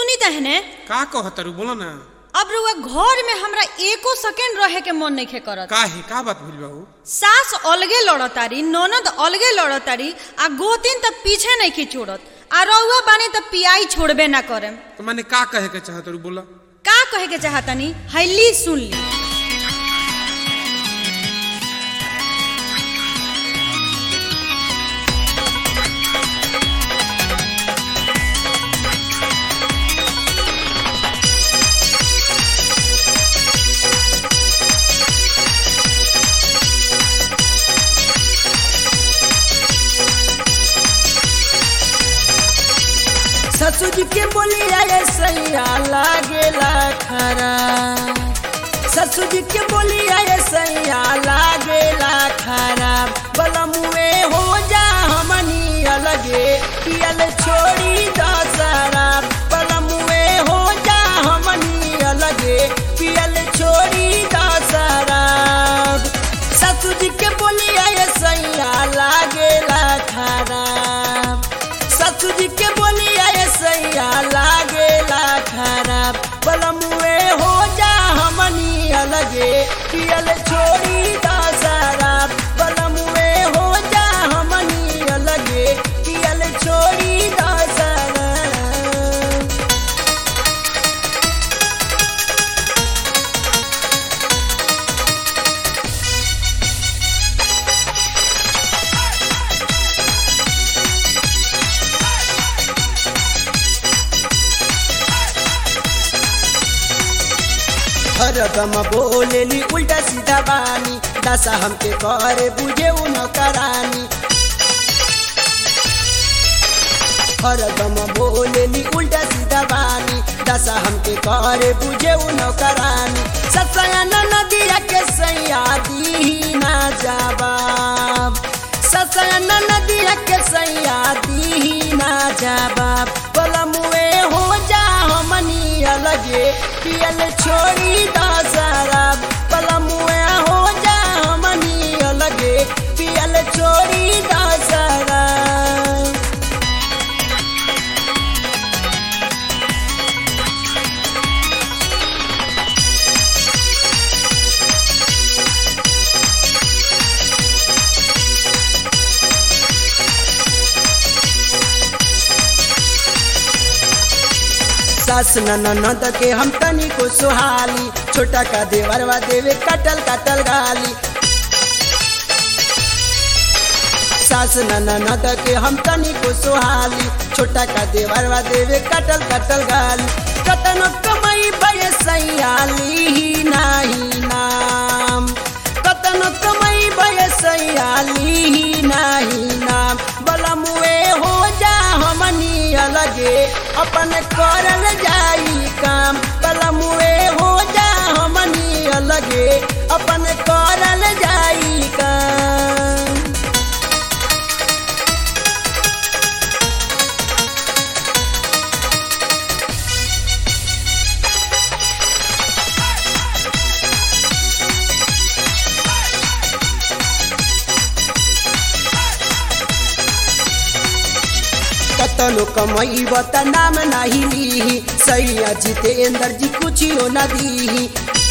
सुनी तहने का कहतरू बोलो ना अब रुआ घर में हमरा एको सेकेंड रहे के मन नहीं करत काहे का बात भइल बाबू सास अलगे लड़तारी ननद अलगे लड़तारी आ गोतिन त पीछे नहीं की छोड़त आ रउआ बानी त पियाई छोड़बे ना करे तो मैंने का कहे के चाहतरू बोला का कहे के चाहतनी हैली सुन ली ससुर के बोलिया ये सैया लागेला खरा ससुर के बोलिया ये सैया लागेला खरा बलमुए हो जा हमनी अलगे पियल छोड़ी दसरा बलमुए हो जा हमनी अलगे पियल छोड़ी दसरा ससुर के बोलिया ये सैया लागेला खरा ससुर के बोलिया ये सैया लागेला खराब बलमुए हो जा हमनी अलगे पियल छोड़ी दसरा बलमुए हो जा हमनी अलगे पियल छोड़ी दसरा हरदम बोलेली उल्टा सीधा बानी दशा हमके करे बुझे न करानी हरदम बोलेली उल्टा सीधा बानी दशा हमके करे बुझे न करानी ससयन नदिया के सैया दी ना जवाब ससयन नदिया के सैया दी ना जवाब बलमुए हो जा हमनी अलगे पियल छोड़ी दसरा बलमुए हो जा हमनी अलगे पियल छोड़ी दसरा सास ननद के हम तनी को सुहाली छोटा का देवरवा देवे कटल कटल गाली सास ननद के हम तनी को सुहाली छोटा का देवरवा देवे कटल कटल गाली कतन कमई बय सैयाली ही नाही नाम कतन कमई बय सैयाली ही नाही नाम बलमुए हो जा हमनी अलगे अपन करल जाई काम बलमुए हो जा हमनी अलगे अपन करल जाई काम कतनो कमई बत नाम नाही ली सैया जितेंद्र जी कुछ न दी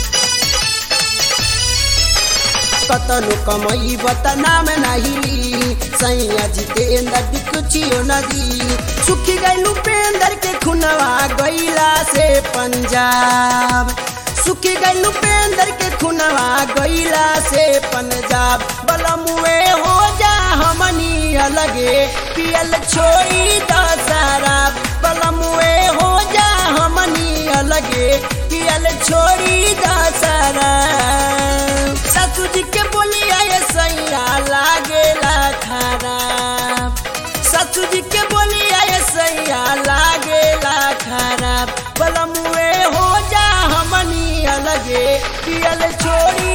कतनो कमई बत नाम नाही ली सैया जितेंद्र जी कुछ न दी सुखी गई उपेंद्र के खुनवा गईला से पंजाब सुखी गई उपेंद्र के खुनवा गईला से पंजाब बलमुए हो जा हमनी अलगे पियल छोड़ी दसरा बलमुए हो जा हमनी अलगे पियल छोड़ी दसरा ससुर के बोलिया ये सैया लागेला खराब ससुर के बोलिया ये सैया लागेला खराब बलमुए हो जा हमनी अलगे पियल छोड़ी